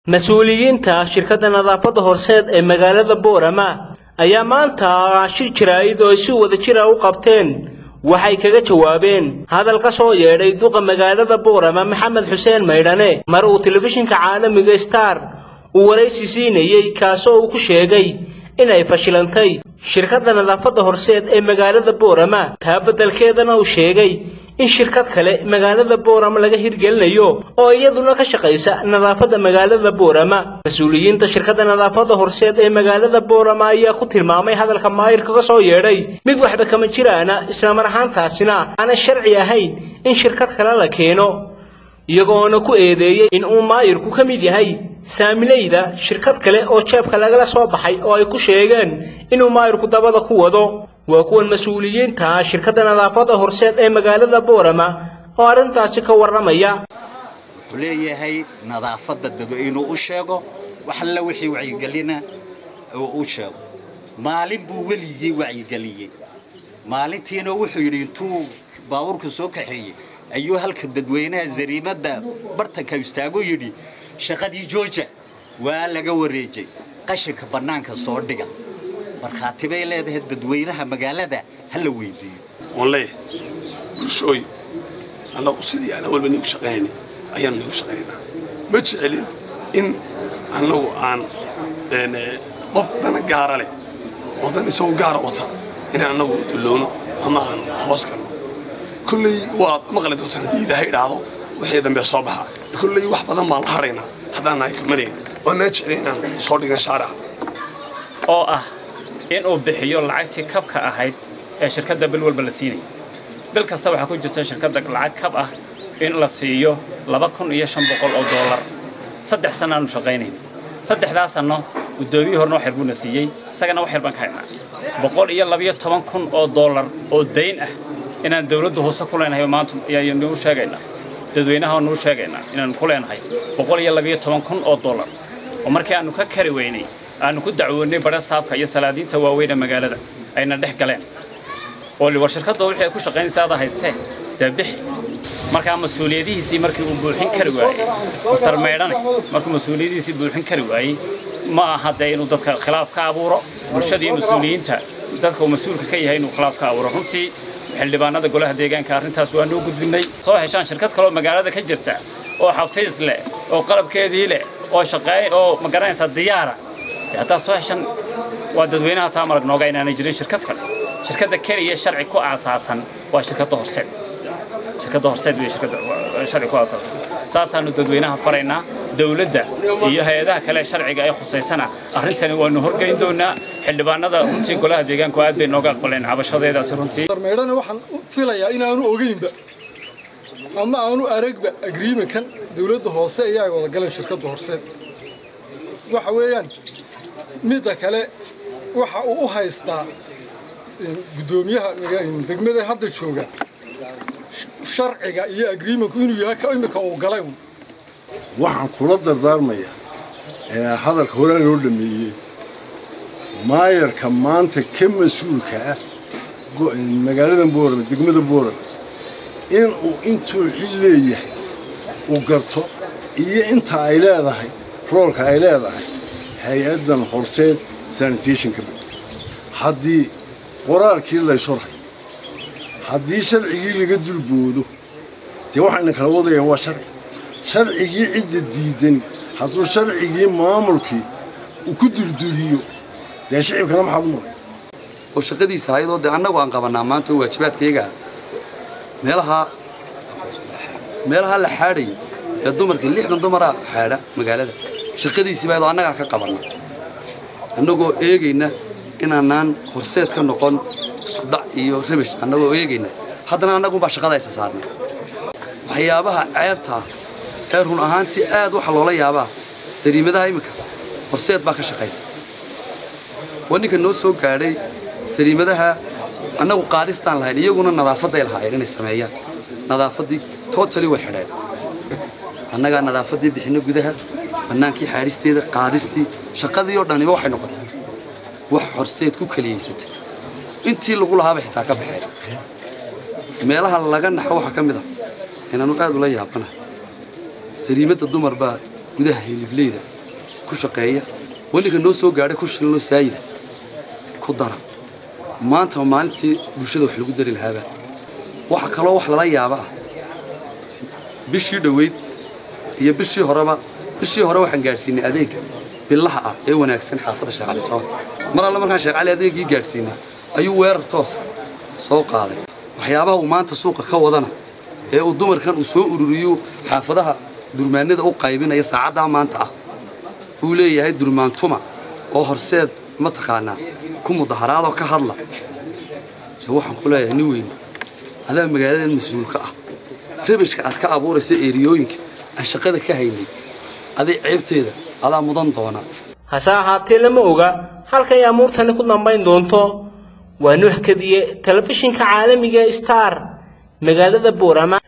mas-uuliyiinta shirkadda nadaafadda horseed ee magaalada boorama ayaa maanta shir jaraa'id oo ay si wada jira u qabteen waxay kaga jawaabeen hadal ka soo yeedhay duqa magaalada boorama maxamed xuseen maydhane mar uu telefishinka caalamiga star uu waraysi siinayey kaasoo uu ku sheegay inay fashilantay shirkadda nadaafadda horseed ee magaalada boorama taa beddelkeedana uu sheegay in shirkad kale magaalada boorama laga hirgelinayo oo iyaduna ka shaqaysa nadaafadda magaalada boorama mas-uuliyiinta shirkadda nadaafadda horseed ee magaalada boorama ayaa ku tilmaamay hadalka maayirka ka soo yeedhay mid waxba kama jiraana islamar ahaantaasina aanay sharci ahayn in shirkad kale la keeno iyagoona ku eedeeyey in uu maayirku ka mid yahay saamileyda shirkad kale oo jeebka lagala soo baxay oo ay ku sheegeen inuu maayirku dabada ku wado waa kuwan mas-uuliyiinta shirkadda nadaafadda horseed ee magaalada boorama oo arrintaasi ka warramaya wuxuu leeyahay nadaafadda dado inuu u sheego wax alla wixii wacyigelina uu u sheego maalin buu weligii wacyigeliyey maalintiina wuxuu yidhi intuu baabuurku soo kaxeeyey ayuu halka dadweynaha zariimadda bartanka istaagu yidhi shaqadii jooja waa laga wareejay qashinka bannaanka soo dhiga markhaati bay leedahay dadweynaha magaalada ha la weydiiyo oon leeyahay bulshooy annagu sidii aan awalba nigu shaqaynayna ayaanu nigu shaqaynaynaa ma jecelin in annagu aan qof dana gaara leh oo dan isagoo gaara wata inaan annagu dullowno ama aan hoos galno kolley waad maqli doontaan haddii ilaahay idhaahdo wixii dambe soo baxa kolley wax badan baan la hadhaynaa haddaan nahay kulmanayn oo naa jecelin inaan soo dhigna shaaraca oo ah inuu bixiyo lacagtii kabka ahayd ee shirkadda bil walba la siinaya bil kasta waxaa ku jirta shirkadda lacag kab ah in la siiyo laba kun iyo shan boqol oo doolar saddex sannaanu shaqaynayna saddexdaa sanno guddoomiyii horena wax yar buuna siiyey isagana wax yar baan ka haynaa boqol iyo labiyo toban kun oo doolar oo dayn ah inaan dawladdu hoose ku leenahay maanta ayaan nuu sheegaynaa dadweynaha nuu sheegaynaa inaan ku leenahay boqol iyo labiyo toban kun oo doolar oo markii aanu ka kari weynay aanu ku dacwoonnay badha saabka iyo salaadiinta waaweyne magaalada ayna dhex galeen oo war shirkadda wixii ay ku shaqaynaysa ada haystee dee bixi markaa mas-uuliyadihiisii markii uu buuxin kari waayey master maydhane markuu mas-uuliyadihiisii buuxin kari waayey ma aha dee inuu dadka khilaaf ka abuuro bulshada iyo mas-uuliyiinta dadka uu mas-uulka ka yahay inuu khilaaf ka abuuro runtii xildhibaanada golaha deegaanka arrintaas waa noo gudbinay soo heshaan shirkad kaleoo magaalada ka jirta oo xafiis leh oo qalabkeedii leh oo shaqeey oo ma garanaysaa diyaara haddaad soo heshan waa dadweynaha taa marag nooga inaanay jirin shirkad kale shirkadda keliya sharci ku aasaasan waa shirkadda horseed shirkadda horseed wey shirkadda sharci ku aasaasan saasaanu dadweynaha faraynaa dawladda iyo hay-adaha kale sharciga ay khusaysana arrintani waanu horgeyn doonaa xildhibaanada runtii golaha deegaanku aad bay nooga aqbaleen cabashadeedaasi runtii meydhana waxaan filayaa inaanu ogeynba ama aanu aragba agreementkan dawladda hoose ayaa wada galeen shirkadda horseed waxa weeyaan midda kale waxa uu u haystaa guddoomiyaha degmada hadda jooga sharciga iyo agreementku inuu yahay ka imika uu galay waxaan kula dardaarmaya hadalka horaa loo dhameeyey maayarka maanta ka mas-uulka ah magaalada boorama degmada boorama inuu intuu xil leeyahay uu garto iyo inta ay leedahay roolka ay leedahay hay-addan horseed sanitationka haddii qoraalkii laysoray haddii sharcigii laga dulboodo dee waxayna kala wadayaan waa sharci sharcigii cidda diidan hadduu sharcigii maamulkii uu ku durduriyo dee shicibkana maxaad u maray oo shaqadiisa ayadoo dee annagu aan qabannaa maanta oo waajibaadkayga meelaha meelaha la xaadhayo ee dumarkii lixdan dumaraa xaadha magaalada shaqadiisiiba ayadoo annagaa ka qabanna annagoo eegayna inaanaan horseed ka noqon isku dhac iyo rabish annagoo eegayna haddana annagunbaa shaqada aysa saarnay waxyaabaha ceebtaa ee run ahaantii aad waxa loola yaabaa sariimadaha iminka horseed baa ka shaqaysa waa ninka noo soo gaadhay sariimadaha annagu qaadistaan lahayn iyaguna nadaafaday lahaayeen inay sameeyaan nadaafaddii totali way xidheen annagaa nadaafaddii bixinno gudaha bannaankii xaadhisteeda qaadistii shaqadii oo dhaniba waxay noqotay wax horseed ku keliyaysatay intii lagu lahaaba xitaa ka baxeen meelaha laga naxo waxaa ka mid ah inaanu aad ula yaabanahay sariimadda dumar baa gudaha hilibleyda ku shaqeeya weliga noo soo gaadhay ku shilinoo saayida ku dara maanta waa maalintii bulshada wax lagu dari lahaaba waxa kaloo wax lala yaaba ah bishii dhoweyd iyo bishii horeba bishii hore waxaan gaadhsiinay adeega billaha ah ee wanaagsan xaafadda sheekh cali toon mar alle markaan sheekh cali adeegii gaadhsiinay ayuu weerar toosa soo qaaday waxyaabaha uu maanta suuqa ka wadana ee uu dumarkan uu soo ururiyo xaafadaha durmaanada u qaybinaya saacaddaa maanta ah uu leeyahay durmaantuma oo horseed mataqaanaa ku mudaharaadoo ka hadla dee waxaan ku leeyahay nin weyne adaa magaaladan mas-uulka ah rabishka aad ka abuuraysa eeriyooyinka aan shaqada ka haynay aday ceebteeda adaa mudan doona hase ahaatee lama oga halkay amuurtani ku dambayn doonto waa nuux kadiye telefishinka caalamiga star magaalada boorama